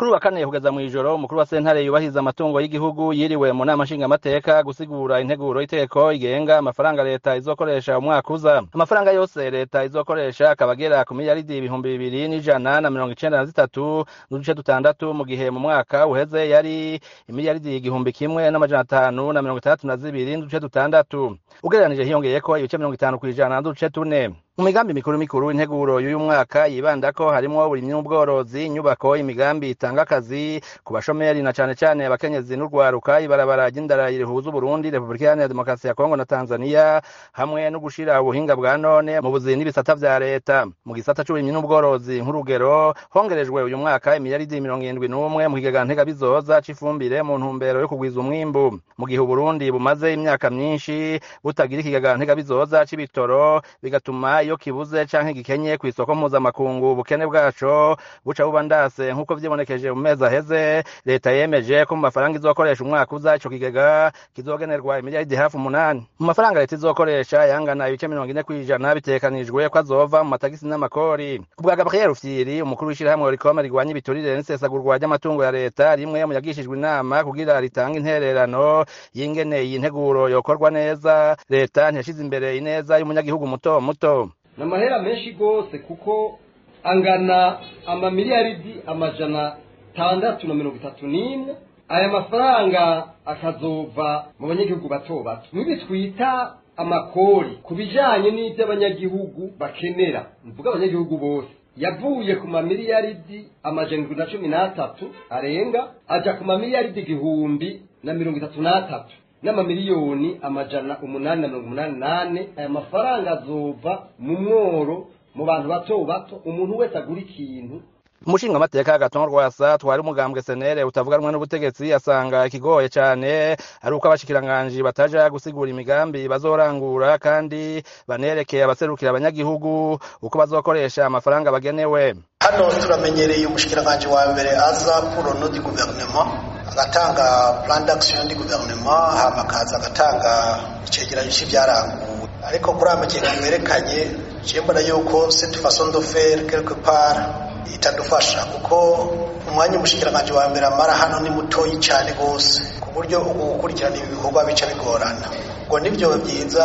kuri wa kane kugeza mw'ijoro umukuru wa sentare yubahiriza amatungo y'igihugu yiriwe mu nama nshingamateka gusigura integuro y'iteko igenga amafaranga leta izokoresha umwaka uza amafaranga yose leta izokoresha akaba agera ku miliyaridi ibihumbi bibiri n'ijana na mirongo icenda na zitatu n'uduce dutandatu mu gihe mu mwaka uheze yari imiliyaridi igihumbi kimwe n'amajana atanu na mirongo itandatu na zibiri n'uduce dutandatu ugereranije hiyongeyeko ibice mirongo itanu kw'ijana n'uduce tune mu migambi mikuru mikuru integuro y'uyu mwaka yibandako harimwo uburimyi n'ubworozi inyubako imigambi itanga akazi ku bashomeri na cane cane abakenyezi n'urwaruka ibarabara ry'indara rihuza uburundi repubulika iharanira demokarasi ya kongo na tanzania hamwe no gushira ubuhinga bwa none mu buzi n'ibisata vya leta mu gisata c'uburimyi n'ubworozi nk'urugero hongerejwe uyu mwaka imiliyaridi mirongo irindwi n'umwe mu kigega ntegabizoza c'ifumbire mu ntumbero yo kugwiza umwimbu mu gihe uburundi bumaze imyaka myinshi butagira ikigega ntegabizoza c'ibitoro bigatuma iyo kibuze canke gikenye kw'isoko mpuzamakungu ubukene bwaco buca buba ndase nk'uko vyibonekeje mu mezi aheze leta yemeje ko mu mafaranga izokoresha umwaka uza ico kigega kizogenerwa imiliyaridi hafi umunani mu mafaranga leta izokoresha yangana ibice mirongo ine kw'ijana bitegekanijwe ko azova mu matagisi n'amakori ku bwa gabriel rufyiri umukuru w'ishirahamwe rikoma rigwanya ibiturire n'isesagurwa ry'amatungo ya leta rimwe mu yagishijwe inama kugira ritange intererano y'ingene iyi nteguro yokorwa neza leta ntiyashize imbere ineza y'umunyagihugu muto muto ni amahera menshi rwose kuko angana amamiliyaridi amajana tandatu na mirongo itatu n'imwe aya mafaranga akazova mu banyagihugu bato bato nk'ibi twita amakori ku bijanye n'ivyo abanyagihugu bakenera mvuga abanyagihugu bose yavuye ku mamiliyaridi amajana indwi na cumi n'atatu arenga aja ku mamiliyaridi igihumbi na mirongo itatu n'atatu n'amamiliyoni amajana umunani na mirongo umunani nane aya mafaranga azova mu mworo mu bantu bato bato umuntu wese agura ikintu umushingamateka agatongo rwasa twari umugambwe senere utavuganwa n'ubutegetsi asanga ikigoye cane ari uko abashikiranganji bataja gusigura imigambi bazorangura kandi banerekeye abaserukira abanyagihugu uko bazokoresha amafaranga bagenewe hano turamenyereye umushikiranganji wa mbere aza pour no du gouvernement agatanga plan d'action du gouvernement hama akaza agatanga icegeranyo c'ivyaranguwe ariko kuri aya makenga yerekanye je mbona yuko cette façon de faire quelque part itadufasha kuko umwanya umushikiranganji wa mbere amara hano ni mutoyi cyane gose ku buryo ubu gukurikirana ibi bikorwa bica bigorana ngo nivyo byiza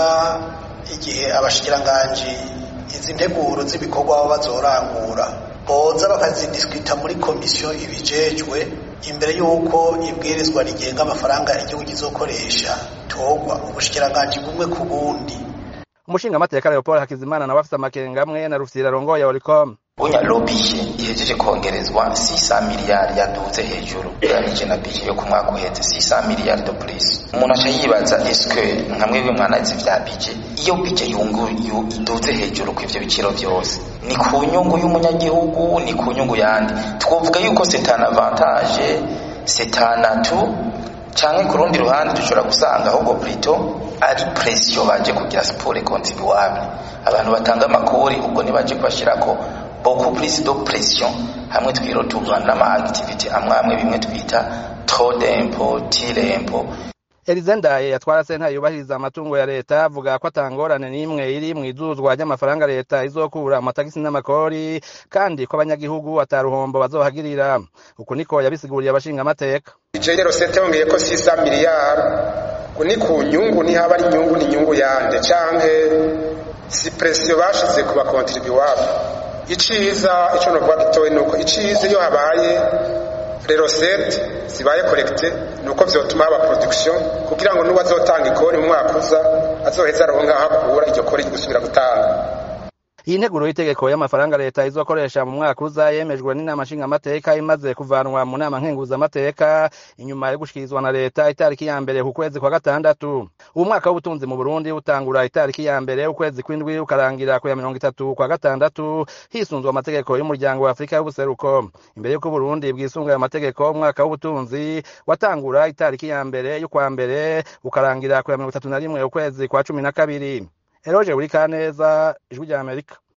igihe abashikiranganji izi nteguro z'ibikorwa baba bazorangura boza bakazidiskita muri komisiyo ibijejwe imbere y'uko ibwirizwa rigenga amafaranga igihugu kizokoresha togwa ubushikiranganji bumwe ku bundi umushingamateka leopold hakizimana nawe afise amakenga amwe na rufyira rongoye oricom bunya lobiye ihejeje kongerezwa 600 miliyari yaduze hejuru ugereranije na bije yo ku mwaka uheze 600 miliyari de plus umuntu aca yibaza eske nka mwebwe mwanazi vya bije iyo bije yungu iduze hejuru ku ivyo biciro vyose ni ku nyungu y'umunyagihugu ni ku nyungu yandi twovuga yuko c'est un avantage c'est un atout canke ku rundi ruhande dushobora gusanga ahubwo plito ari presiyo baje kugira siporo contribuable abantu batanga amakori ubwo nibaje kubashirako beaucoup plus de pression hamwe twirotuva n'ama activity amwe amwe bimwe twita trop d'impôt tire impôt Elize Ndaye yatwara sentare yubahiriza amatungo ya leta avuga ko atangorane n'imwe iri mu izuzwa ry'amafaranga leta izokura amatagisi n'amakori kandi ko abanyagihugu ataruhombo bazohagirira uku niko yabisiguriye abashinga amateka ije rero sente yongeye ko sisa miliyari ni ku nyungu ni haba ari inyungu ni inyungu yande canke si presiyo bashize ku bakontribuwable iciza ico novuga gitoye nuko iciza iyo habaye rerosete zibaye korekite nuko vyotuma haba production kugira ngo nuwo azotanga ikori mu mwaka uza azoheza aronka aho akura iryo kori gusubira gutanga iyi nteguro y'itegeko y'amafaranga leta izokoresha mu mwaka uza yemejwe n'inama nshingamateka imaze kuvanwa mu nama nkenguzamateka inyuma yo gushikirizwa na leta itariki ya mbere ku kwezi kwa gatandatu ubu mwaka w'ubutunzi mu burundi utangura itariki ya mbere ukwezi kw'indwi ukarangira ku ya mirongo itatu kwa gatandatu hisunzwe amategeko y'umuryango wa afurika y'ubuseruko imbere y'uko uburundi bwisunga ayo mategeko umwaka w'ubutunzi watangura itariki ya mbere y'ukwa mbere ukarangira ku ya mirongo itatu na rimwe ukwezi kwa cumi na kabiri eroje buri kaneza ijwi rya amerika